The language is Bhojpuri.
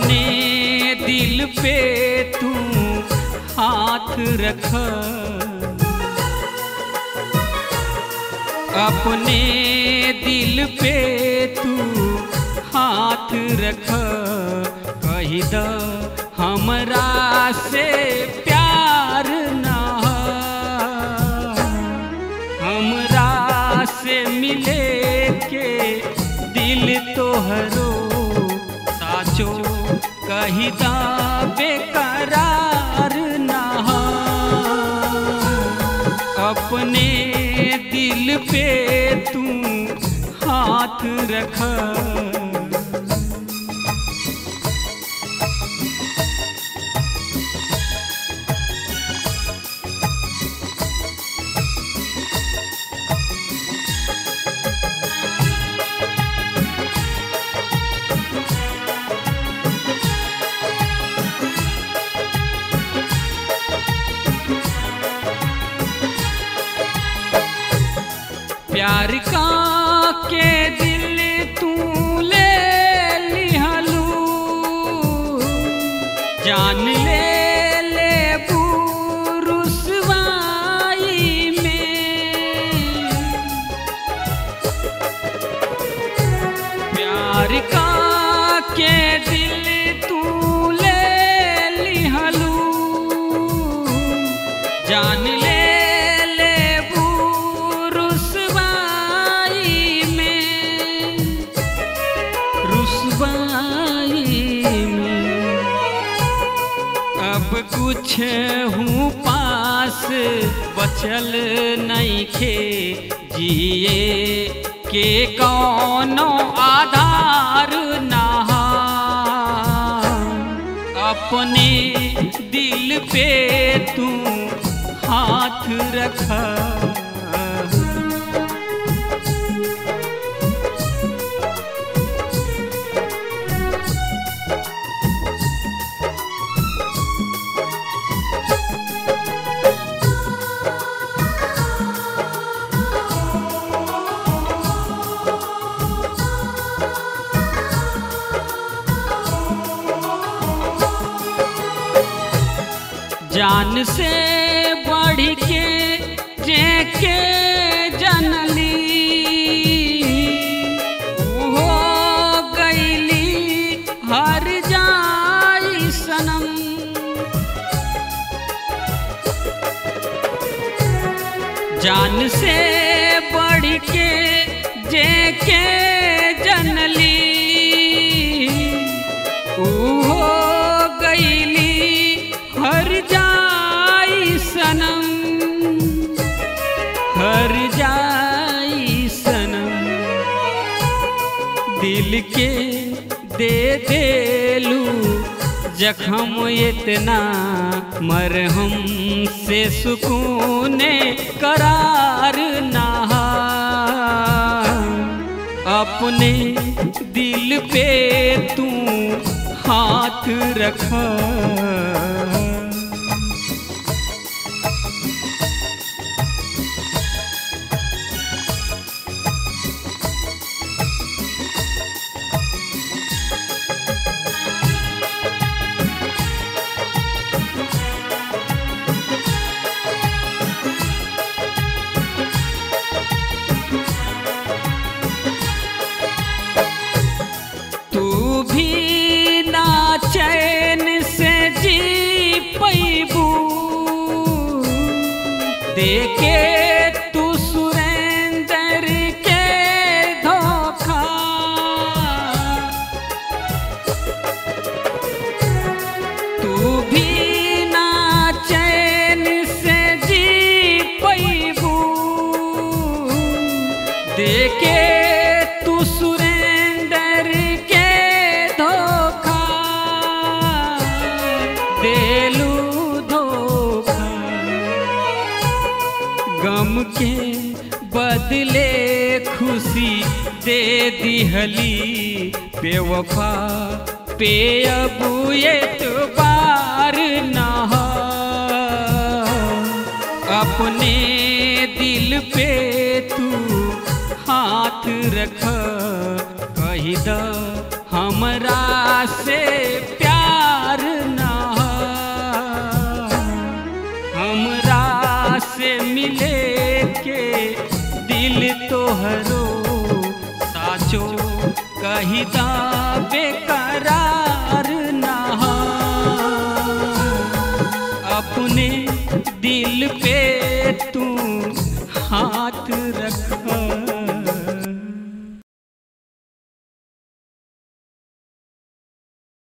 अपने दिल पे तू हाथ रख अपने दिल पे तू हाथ रख कही द हमरा से प्यार ना हमरा से मिले के दिल तोहरो साचो कही दा बेकरार ना अपने दिल पे तू हाथ रख प्यार का के दिल तू ले लिहलू जान ले ले रुसवाई में प्यार का के दिल तू ले लिहलू जान ले ले रुसवाई में रुसवाई में अब कुछ हूँ पास बचल नहीं खे जिए के कौनो आधार ना अपने दिल पे तू हाथ रख जान से बढ़ के जेके जनली हो गईली हर जाई सनम जान से बढ़ के जेके जनली हो गईली हर जाई सनम हर जाई सनम दिल के दे देलू जखम इतना मरहम से सुकून करार ना अपने दिल पे तू हाथ रख तू भी ना चैन से जी पैबू देखे तू सुरेंद्र के धोखा तू भी ना चैन से जी पैबू देखे तू सुरेंद्र के धोखा देलू धोखा गम के बदले खुशी दे दिहली बेवफा पे अब एतबार ना अपने दिल पे तू हाथ रख कही द हमरा से प्यार ना हमरा से मिले के दिल तोहरो साचो कही दा बेकरार ना अपने दिल पे